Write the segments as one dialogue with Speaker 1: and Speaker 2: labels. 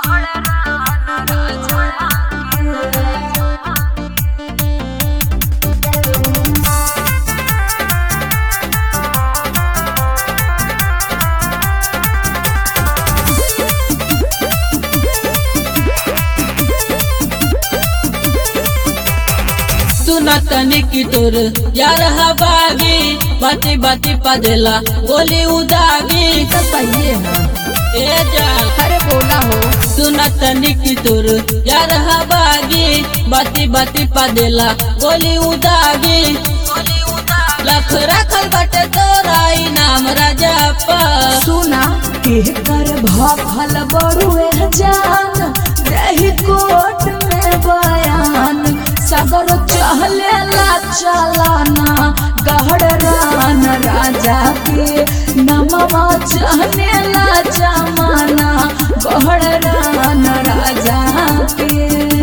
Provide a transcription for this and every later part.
Speaker 1: सुना तनी की तोर यार हवागी बाती बाती पदेला गोली उदागी
Speaker 2: तो सही है
Speaker 1: ए जा
Speaker 2: अरे बोला हो
Speaker 1: सुना तनी की तोर यार हवागी बाती बाती पदेला गोली उदागी लख रखल बटे तोरा नाम राजा पा
Speaker 2: सुना एकर भखल बड़ुए जान रही कोट में बयान सगर चहले ला चलाना गहड़ रान राजा के नमवा चहने ला जमाना गहड़ रान राजा के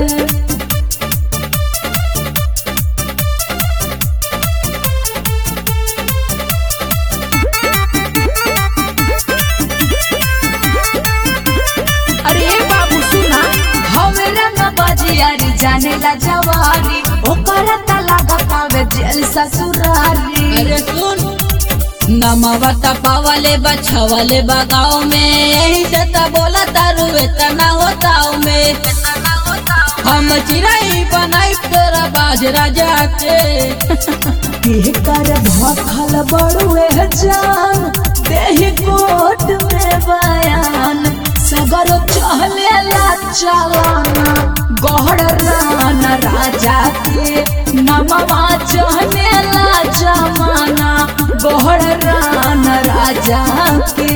Speaker 2: अरे बाबू सुना हमरा न बजियारी जाने ला जवारी ओकरा त लागत आवे जेल ससुरारी
Speaker 1: अरे सुन नमवा तपावले बछवले बगाव में यही से त बोला तारू इतना होताव में हम चिराई बनाई तोरा बाजरा जाके
Speaker 2: एकर भखल बड़ुए जान देहि कोट में बयान सगर चहले ला चलाना गहड़ रान राजा के नमवा चहने ला जमाना गहड़ रान राजा के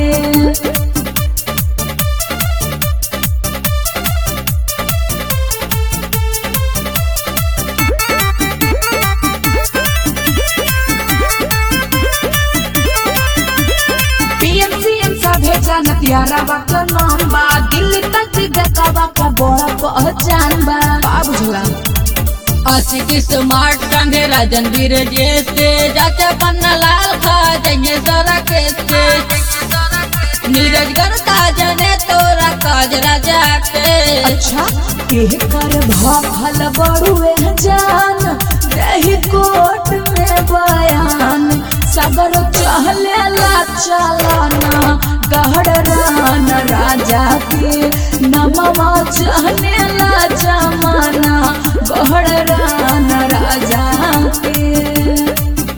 Speaker 2: पीएमसीएम सभे जानत यारावा का नाम बा दिल्ली तक जगहवा का बड़ा पहचान बा बा बुझला
Speaker 1: आशिक स्मार्ट संगे राजन वीर जैसे चाचा पन्ना लाल खा जाइए सारा केसे नीरज गर का जने तोरा काज राजा के
Speaker 2: अच्छा एह कर भखल बड़ुए जान रही कोट में बयान सगर चहले ला चलाना गहड़ रान राजा के नमवा चहने ला जमाना गहड़ रान राजा के